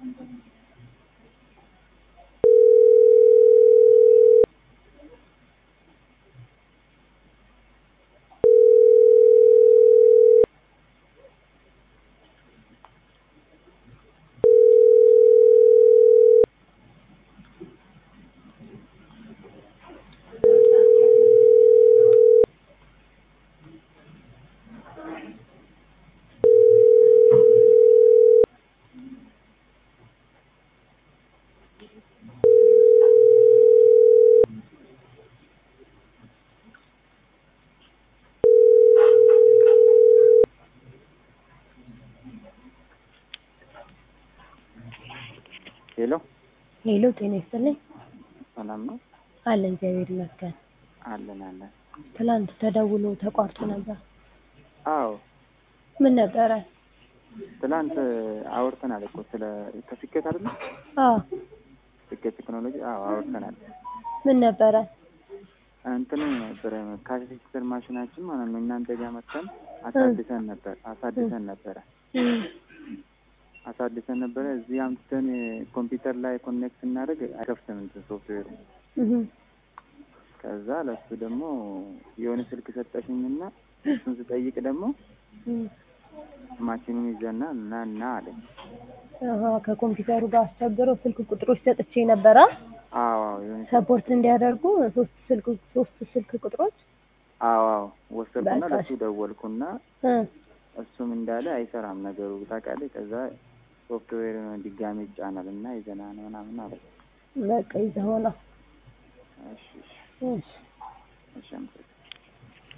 ሄሎ ሄሎ ጤና ይስጥልኝ። ሰላም ነው? አለን እግዚአብሔር ይመስገን። አለን አለን። ትናንት ተደውሎ ተቋርጦ ነበር። አዎ ምን ነበረ? ትላንት አውርተናል እኮ ስለ ከስኬት አይደለ? አዎ ስኬት ቴክኖሎጂ። አዎ አውርተናል። ምን ነበረ? እንትኑ ነበረ ካሴተር ማሽናችን ማለት ነው እናንተ ጋር መጥተን አሳድሰን ነበር አሳድሰን ነበረ እም፣ አሳድሰን ነበረ እዚህ አምጥተን ኮምፒውተር ላይ ኮኔክት ስናደርግ አይከፍትም እንትን ሶፍትዌሩ። እም፣ ከዛ ለሱ ደግሞ የሆነ ስልክ ሰጠሽኝና እሱን ስጠይቅ ደግሞ እም። ማሽኑን ይዘና እና እና አለኝ። አሀ ከኮምፒውተሩ ጋር አስቸግረው ስልክ ቁጥሮች ሰጥቼ ነበረ አዎ አዎ የሆነ ሰፖርት እንዲያደርጉ ሶስት ስልክ ሶስት ስልክ ቁጥሮች አዎ አዎ ወሰድኩና በቃ ለሱ ደወልኩና እ እሱም እንዳለ አይሰራም ነገሩ ታውቃለህ። ከዛ ሶፍትዌር ድጋሚ ይጫናል እና ይዘና ነው ምናምን አለ። በቃ ይዘኸው ነው። እሺ እሺ እሺ እሺ አመሰግናለሁ።